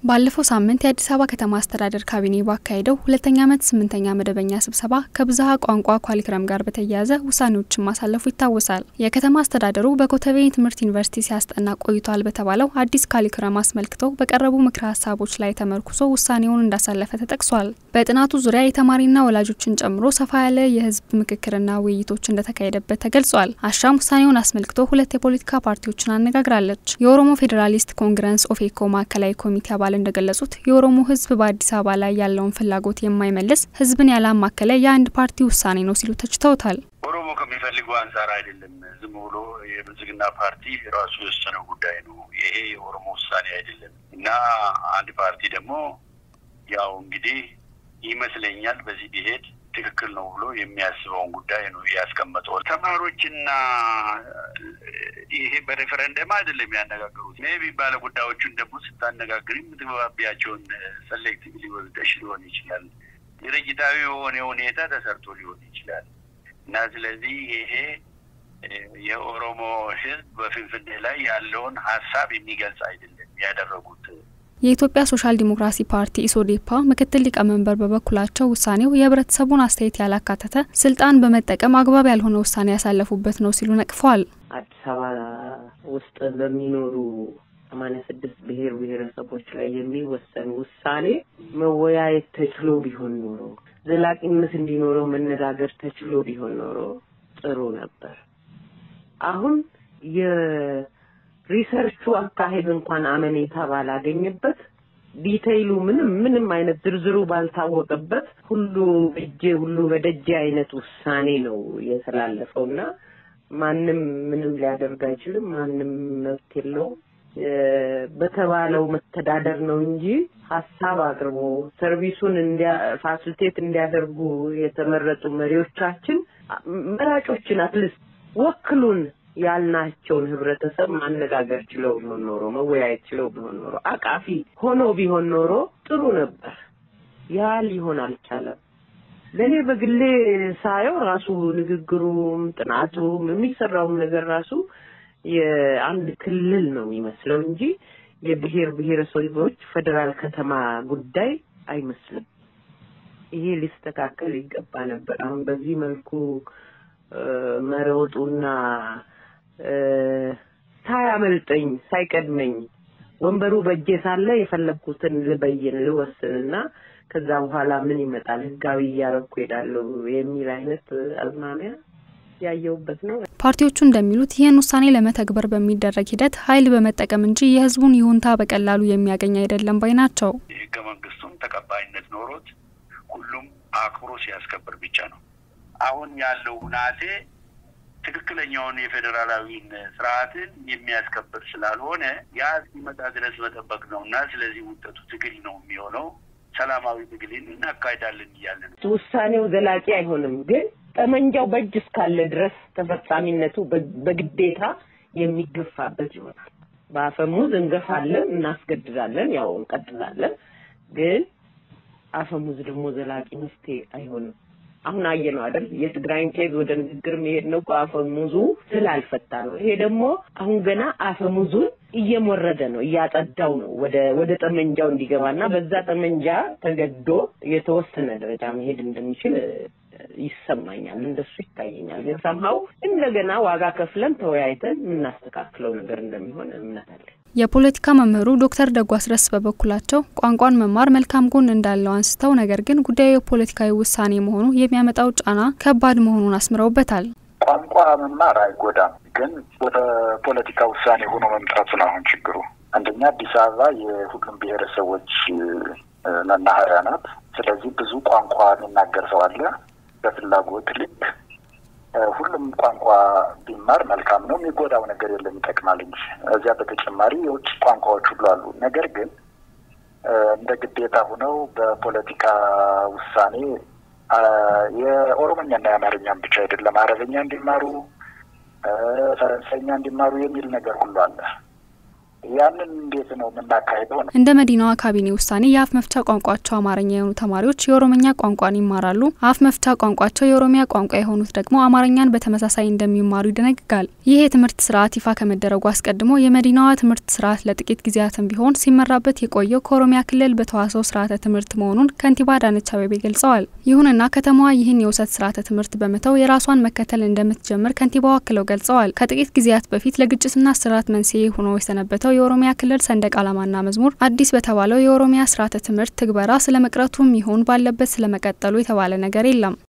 ባለፈው ሳምንት የአዲስ አበባ ከተማ አስተዳደር ካቢኔ ባካሄደው ሁለተኛ ዓመት ስምንተኛ መደበኛ ስብሰባ ከብዝሃ ቋንቋ ኳሊክረም ጋር በተያያዘ ውሳኔዎችን ማሳለፉ ይታወሳል። የከተማ አስተዳደሩ በኮተቤ ትምህርት ዩኒቨርሲቲ ሲያስጠና ቆይቷል በተባለው አዲስ ካሊክረም አስመልክቶ በቀረቡ ምክረ ሀሳቦች ላይ ተመርኩዞ ውሳኔውን እንዳሳለፈ ተጠቅሷል። በጥናቱ ዙሪያ የተማሪና ወላጆችን ጨምሮ ሰፋ ያለ የህዝብ ምክክርና ውይይቶች እንደተካሄደበት ተገልጿል። አሻም ውሳኔውን አስመልክቶ ሁለት የፖለቲካ ፓርቲዎችን አነጋግራለች። የኦሮሞ ፌዴራሊስት ኮንግረስ ኦፌኮ ማዕከላዊ ኮሚቴ አባል እንደገለጹት የኦሮሞ ህዝብ በአዲስ አበባ ላይ ያለውን ፍላጎት የማይመልስ ህዝብን ያላማከለ የአንድ ፓርቲ ውሳኔ ነው ሲሉ ተችተውታል። ኦሮሞ ከሚፈልገው አንጻር አይደለም። ዝም ብሎ የብልጽግና ፓርቲ ራሱ የወሰነው ጉዳይ ነው። ይሄ የኦሮሞ ውሳኔ አይደለም እና አንድ ፓርቲ ደግሞ ያው እንግዲህ ይመስለኛል በዚህ ቢሄድ ትክክል ነው ብሎ የሚያስበውን ጉዳይ ነው ያስቀመጠው። ተማሪዎችና ይሄ በሬፈረንደም አይደለም ያነጋገሩት። ሜቢ ባለ ጉዳዮቹን ደግሞ ስታነጋግር የምትግባቢያቸውን ሰሌክቲቭሊ ወስደሽ ሊሆን ይችላል። ድርጅታዊ የሆነ ሁኔታ ተሰርቶ ሊሆን ይችላል እና ስለዚህ ይሄ የኦሮሞ ህዝብ በፍንፍኔ ላይ ያለውን ሀሳብ የሚገልጽ አይደለም ያደረጉት የኢትዮጵያ ሶሻል ዲሞክራሲ ፓርቲ ኢሶዴፓ ምክትል ሊቀመንበር በበኩላቸው ውሳኔው የህብረተሰቡን አስተያየት ያላካተተ ስልጣን በመጠቀም አግባብ ያልሆነ ውሳኔ ያሳለፉበት ነው ሲሉ ነቅፈዋል። አዲስ አበባ ውስጥ በሚኖሩ ሰማንያ ስድስት ብሔር ብሔረሰቦች ላይ የሚወሰን ውሳኔ መወያየት ተችሎ ቢሆን ኖሮ ዘላቂነት እንዲኖረው መነጋገር ተችሎ ቢሆን ኖሮ ጥሩ ነበር። አሁን ሪሰርቹ አካሄድ እንኳን አመኔታ ባላገኘበት ዲቴይሉ ምንም ምንም አይነት ዝርዝሩ ባልታወቀበት ሁሉ እጄ ሁሉ በደጄ አይነት ውሳኔ ነው የተላለፈው እና ማንም ምንም ሊያደርግ አይችልም። ማንም መብት የለውም። በተባለው መተዳደር ነው እንጂ ሀሳብ አቅርቦ ሰርቪሱን እንዲያ ፋሲሊቴት እንዲያደርጉ የተመረጡ መሪዎቻችን መራጮችን አትሊስት ወክሉን ያልናቸውን ህብረተሰብ ማነጋገር ችለው ቢሆን ኖሮ መወያየት ችለው ቢሆን ኖሮ አቃፊ ሆኖ ቢሆን ኖሮ ጥሩ ነበር። ያ ሊሆን አልቻለም። ለእኔ በግሌ ሳየው ራሱ ንግግሩም ጥናቱም የሚሰራውም ነገር ራሱ የአንድ ክልል ነው የሚመስለው እንጂ የብሔር ብሔረሰቦች ፌዴራል ከተማ ጉዳይ አይመስልም። ይሄ ሊስተካከል ይገባ ነበር። አሁን በዚህ መልኩ መሮጡና ሳያመልጠኝ ሳይቀድመኝ ወንበሩ በእጄ ሳለ የፈለግኩትን ልበይን ልወስንና ከዛ በኋላ ምን ይመጣል ህጋዊ እያረኩ ሄዳለሁ የሚል አይነት አዝማሚያ ያየውበት ነው። ፓርቲዎቹ እንደሚሉት ይህን ውሳኔ ለመተግበር በሚደረግ ሂደት ኃይል በመጠቀም እንጂ የህዝቡን ይሁንታ በቀላሉ የሚያገኝ አይደለም ባይ ናቸው። የህገ መንግስቱም ተቀባይነት ኖሮት ሁሉም አክብሮ ሲያስከብር ብቻ ነው። አሁን ያለው ሁናቴ ትክክለኛውን የፌዴራላዊን ስርዓትን የሚያስከብር ስላልሆነ ያ እስኪመጣ ድረስ መጠበቅ ነው እና ስለዚህ ውጤቱ ትግል ነው የሚሆነው። ሰላማዊ ትግልን እናካሄዳለን እያለ ነው። ውሳኔው ዘላቂ አይሆንም፣ ግን ጠመንጃው በእጅ እስካለ ድረስ ተፈጻሚነቱ በግዴታ የሚገፋበት ይሆናል። በአፈሙዝ እንገፋለን፣ እናስገድዳለን፣ ያው እንቀጥላለን። ግን አፈሙዝ ደግሞ ዘላቂ መፍትሄ አይሆንም። አሁን አየ ነው አይደል? የትግራይን ኬዝ ወደ ንግግር መሄድ ነው አፈሙዙ ስላልፈታ ነው። ይሄ ደግሞ አሁን ገና አፈሙዙን እየሞረደ ነው፣ እያጸዳው ነው ወደ ወደ ጠመንጃው እንዲገባና በዛ ጠመንጃ ተገዶ የተወሰነ ደረጃ መሄድ እንደሚችል ይሰማኛል። እንደሱ ይታየኛል። ግን ሰምሀው እንደገና ዋጋ ከፍለን ተወያይተን የምናስተካክለው ነገር እንደሚሆን እምነት አለ። የፖለቲካ መምህሩ ዶክተር ደጉ አስረስ በበኩላቸው ቋንቋን መማር መልካም ጎን እንዳለው አንስተው ነገር ግን ጉዳዩ የፖለቲካዊ ውሳኔ መሆኑ የሚያመጣው ጫና ከባድ መሆኑን አስምረውበታል። ቋንቋ መማር አይጎዳም፣ ግን ወደ ፖለቲካ ውሳኔ ሆኖ መምጣቱ ነው አሁን ችግሩ። አንደኛ አዲስ አበባ የሁሉም ብሔረሰቦች መናኸሪያ ናት። ስለዚህ ብዙ ቋንቋ የሚናገር ሰው አለ። በፍላጎት ልክ ሁሉም ቋንቋ ቢማር መልካም ነው። የሚጎዳው ነገር የለም፣ ይጠቅማል እንጂ። እዚያ በተጨማሪ የውጭ ቋንቋዎች ሁሉ አሉ። ነገር ግን እንደ ግዴታ ሆነው በፖለቲካ ውሳኔ የኦሮሞኛና የአማርኛም ብቻ አይደለም፣ አረበኛ እንዲማሩ፣ ፈረንሳይኛ እንዲማሩ የሚል ነገር ሁሉ አለ። ያንን እንዴት ነው የምናካሄደው? ነው እንደ መዲናዋ ካቢኔ ውሳኔ የአፍ መፍቻ ቋንቋቸው አማርኛ የሆኑ ተማሪዎች የኦሮምኛ ቋንቋን ይማራሉ። አፍ መፍቻ ቋንቋቸው የኦሮሚያ ቋንቋ የሆኑት ደግሞ አማርኛን በተመሳሳይ እንደሚማሩ ይደነግጋል። ይህ የትምህርት ስርዓት ይፋ ከመደረጉ አስቀድሞ የመዲናዋ ትምህርት ስርዓት ለጥቂት ጊዜያትም ቢሆን ሲመራበት የቆየው ከኦሮሚያ ክልል በተዋሰው ስርዓተ ትምህርት መሆኑን ከንቲባ አዳነች አቤቤ ገልጸዋል። ይሁንና ከተማዋ ይህን የውሰት ስርዓተ ትምህርት በመተው የራሷን መከተል እንደምትጀምር ከንቲባው አክለው ገልጸዋል። ከጥቂት ጊዜያት በፊት ለግጭትና እስራት መንስኤ ሆኖ የሰነበተው የኦሮሚያ ክልል ሰንደቅ ዓላማና መዝሙር አዲስ በተባለው የኦሮሚያ ስርዓተ ትምህርት ትግበራ ስለመቅረቱም ይሁን ባለበት ስለመቀጠሉ የተባለ ነገር የለም።